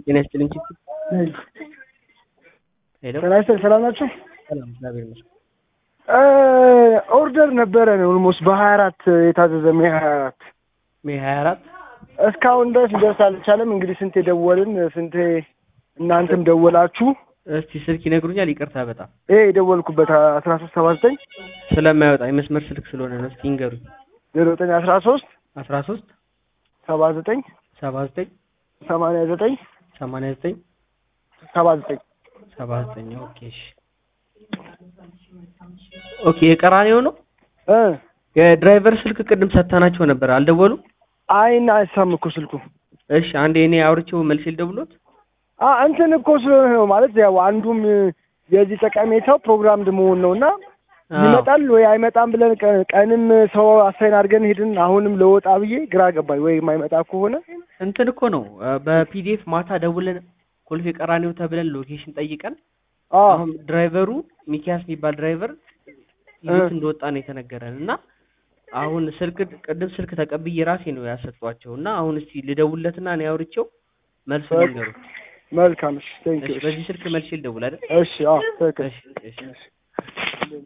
ጤና ይስጥልኝ ቺቺ ሄሎ ጤና ይስጥልኝ ሰላም ናችሁ? ሰላም እግዚአብሔር ይመስገን ኦርደር ነበረ ኦልሞስት በሀያ አራት የታዘዘ ሜይ ሀያ አራት ሜይ ሀያ አራት እስካሁን ድረስ ሊደርስ አልቻለም። እንግዲህ ስንቴ ደወልን፣ ስንቴ እናንተም ደወላችሁ። እስቲ ስልክ ይነግሩኛል ይቅርታ በጣም ይሄ የደወልኩበት አስራ ሶስት ሰባ ዘጠኝ ስለማይወጣ የመስመር ስልክ ስለሆነ ነው እስቲ ይንገሩኝ ዜሮ ዘጠኝ አስራ ሶስት አስራ ሶስት ሰባ ዘጠኝ ሰባ ዘጠኝ ሰማንያ ዘጠኝ ሰማንያ ዘጠኝ ሰባ ዘጠኝ ሰባ ዘጠኝ ኦኬ እሺ ኦኬ የቀራኔው ነው እ የድራይቨር ስልክ ቅድም ሰጥተናቸው ነበር አልደወሉም አይና አይሳም እኮ ስልኩ እሺ አንዴ እኔ አውርቼው መልስ ልደውሎት አ እንትን እኮ ስለሆነ ነው ማለት ያው አንዱም የዚህ ጠቀሜታው ፕሮግራምድ መሆን ነው እና ይመጣል ወይ አይመጣም ብለን ቀ- ቀንም ሰው አሳይን አድርገን ሄድን። አሁንም ለወጣ ብዬ ግራ ገባኝ። ወይ የማይመጣ ከሆነ እንትን እኮ ነው በፒዲኤፍ ማታ ደውለን ኮልፌ ቀራኔው ተብለን ሎኬሽን ጠይቀን አ አሁን ድራይቨሩ ሚኪያስ የሚባል ድራይቨር ይዞት እንደወጣ ነው የተነገረን እና አሁን ስልክ ቅድም ስልክ ተቀብዬ ራሴ ነው ያሰጧቸው እና አሁን እስቲ ልደውልለትና እኔ አውርቼው መልሱ በቃ። ልንገሩ መልካም እሺ፣ ቴንክ ዩ። በዚህ ስልክ መልሼ ልደውል አይደል እሺ፣ አዎ ትክክል። እሺ እሺ